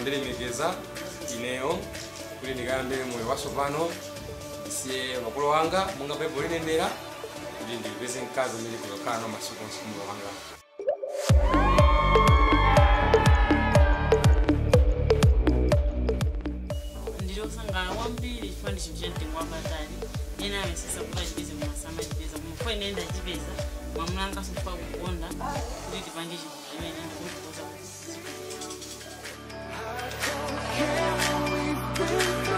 ndilemekeza ineyo kuti ndikayambe moyo watsopano ndisiye makolo wanga monga baibulo linenera kuti ndipeze mkazi amene kuzakhala nawo masiku onse moyo wanga ndilosangala kwambiri chifukwa ndi chinthu chamtengo wapatali ena amesesa kuti achipeze mumasa amachipeza kumufo ine ndachipeza mwamulangaso kufa kukonda kuti tipange chinthu chimene ndikuchikoza Can we